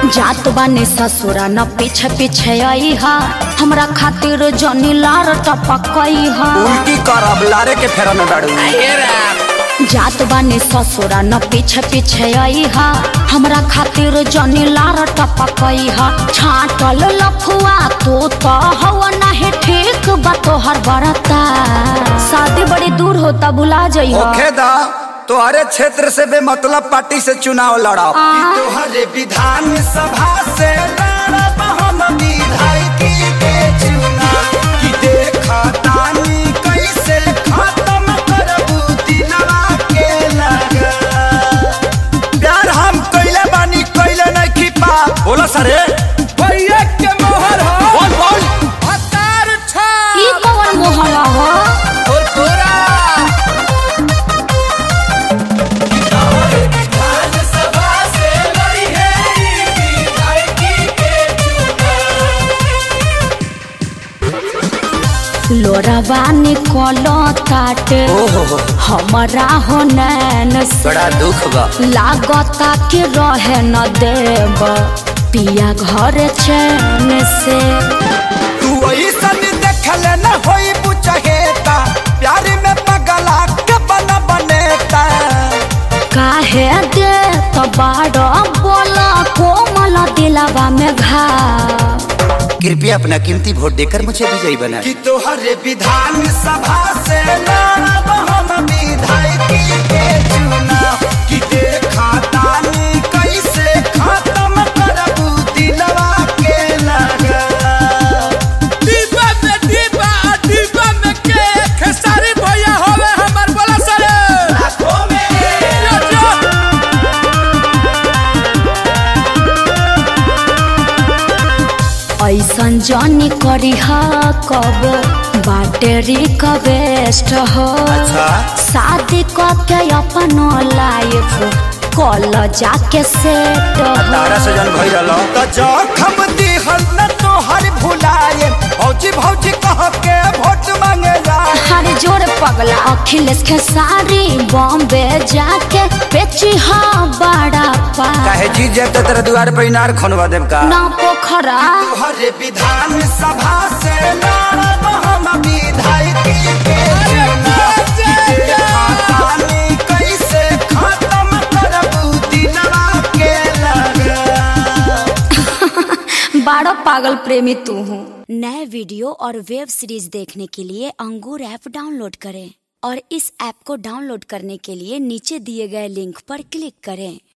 जात बानी ससुरा न पीछे पीछे आई हा हमरा खातिर जनी लार टपकई हा उल्टी करब लारे के फेरा में बाड़ू जात बानी ससुरा न पीछे पीछे आई हा हमरा खातिर जनी लार टपकई हा छाटल लफुआ तू तो हवा नहीं ठीक बा तोहर बरता शादी बड़ी दूर होता भुला जाइ ओखे दा तोहरे क्षेत्र से बेमतलब पार्टी से चुनाव लड़ब आ। तोहरे विधान सभा से लड़ब हम विधायकी के चुनाव कि देखा तानी कैसे खत्म करबू दिलवा के लगा प्यार हम कइले बानी कइले नहीं खिपा बोला सरे भैया के मोहर हो बोल बोल हतार छा ई कौन मोहरा हो और पूरा लोरवा निकलो ताटे ओहो हमारा हो नैन से बड़ा दुख बा लागता कि रहे न देव पिया घर चैन से तू ऐसन देखल न होई बुचहेता प्यार में पगला के बन बनेता काहे दे तो बाड़ो बोला कोमल दिलावा में घा कृपया अपना कीमती वोट देकर मुझे विजयी बना कि तोहरे विधान सभा से लड़ब हम विधायकी के चुनाव कि देखा तानी कैसे खत्म करबू दिलवा के लगा डिब्बा में डिब्बा आ डिब्बा में के खेसारी भैया होवे हमर बोला सरे आँखों में यो, यो। ऐसन जनी करी हा कब बाटेरी का बेस्ट हो अच्छा शादी के अपन लाइफ कल जाके सेट तारा से जन भई रहलो त जखम दिहल न तोहर भुलाए भौजी भौजी कह के वोट मांगे जाए हर जोर पगला अखिलेश के सारी बॉम्बे जाके बेची हा बड़ा पा काहे जीत जाए तो तेरे द्वार पे इनार खनवा देव का ना पोखरा तोहरे विधान सभा से लड़ब हम विधायकी के चुनाव कि देखा तानी कैसे खत्म करबू दिलवा के लगा बारह पागल प्रेमी तू हूँ नए वीडियो और वेब सीरीज देखने के लिए अंगूर ऐप डाउनलोड करें और इस ऐप को डाउनलोड करने के लिए नीचे दिए गए लिंक पर क्लिक करें